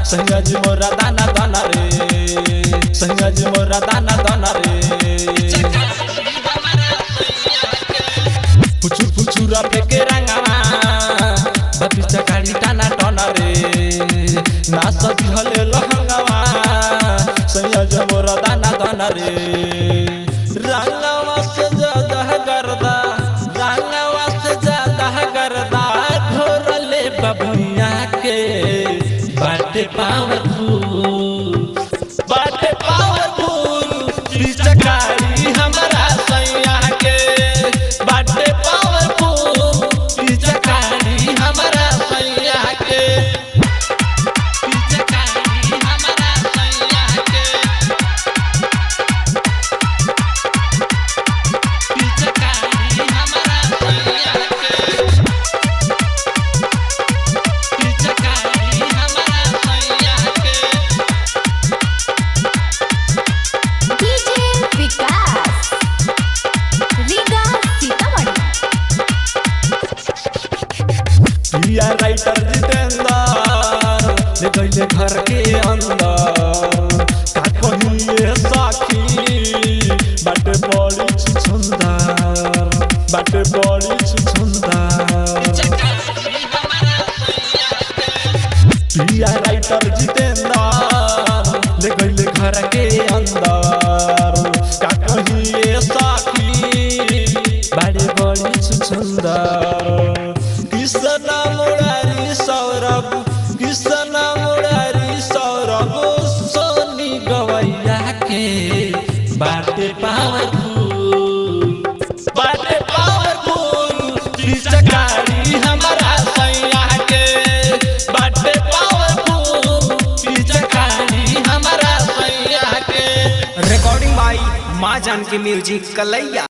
सैया जी मोरा दाना दाना रे सैया जी मोरा दाना दाना रे पुचु पुचुरा फेके रंगावा बापी चकाड़ी टाना टाना रे ना सजी हले लहंगावा सैया जी मोरा दाना दाना रे रंगावा से ज्यादा करदा रंगावा से ज्यादा करदा घोरले बबुनिया के बाटे पावरफुल बाटे पावरफुल पिचकारी हमरा सैया के बाटे पावरफुल पिचकारी हमरा सैया के पिचकारी हमरा सैया के पिचकारी हमरा सैया के पिचकारी हमरा सैया के डीजे विकास रीगा सीतामढ़ी प्रिया राइटर जितेंद्र ले गईले घर के अंदर का कहिए साखी बाटे बड़ी छुछुंदर बाटे बड़ी छुछुंदर प्रिया राइटर जितेंद्र ले गईले घर के अंदर का कहिए साखी बड़े बड़ी सुंदर कृष्ण मुरारी सौरभ कृष्ण मुरारी सौरभ सोनी गवैया के बाटे पावरफुल बाटे पावरफुल पिचकारी हमारा सैया के बाटे पावरफुल पिचकारी हमारा सैया के रिकॉर्डिंग बाई माँ जानकी म्यूजिक कलैया